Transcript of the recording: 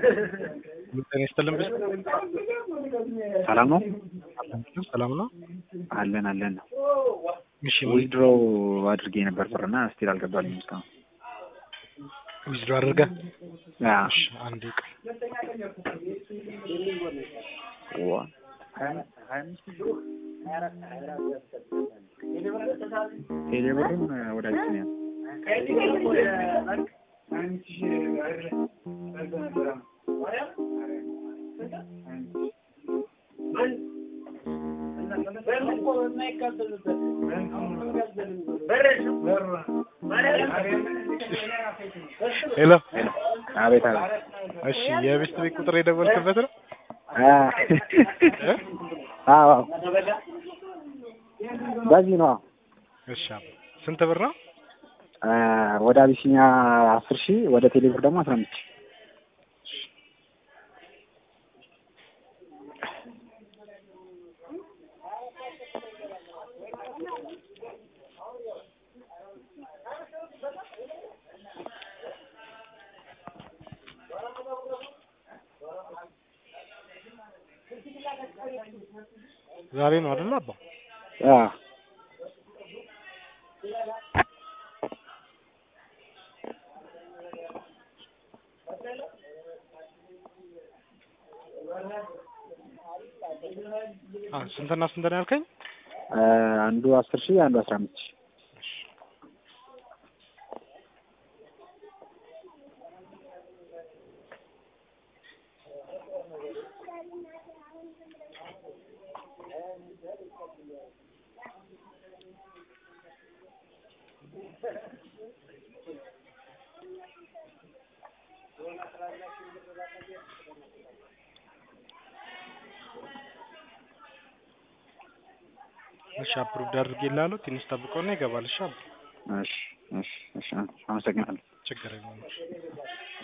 ጤና ይስጥልን ብቻ ሰላም ነው ሰላም ነው። አለን አለን ነው እሺ ዊዝድሮ አድርጌ ነበር ብርና ስቲል አልገባልኝም እስካሁን ዊዝድሮ አድርገህ ያ እሺ አንዴ ቆይ ዋ ቴሌብርም ወዳጅ ነው ሄሎ አቤት አቤት እሺ የቤስት ቤት ቁጥር የደወልክበት ነው እ? አዎ በዚህ ነው እሺ አባ ስንት ብር ነው ወደ አቢሲኒያ አስር ሺህ ወደ ቴሌብር ደግሞ አስራ አምስት ሺህ ዛሬ ነው አይደል አባ አዎ አ ስንትና ስንት ነው ያልከኝ አንዱ አስር ሺህ አንዱ አስራ አምስት ሺህ እሺ አፕሩቭድ አድርጌልሃለሁ ትንሽ ጠብቀውና ይገባል እሺ አባ እሺ እሺ እሺ አመሰግናለሁ ችግር የለውም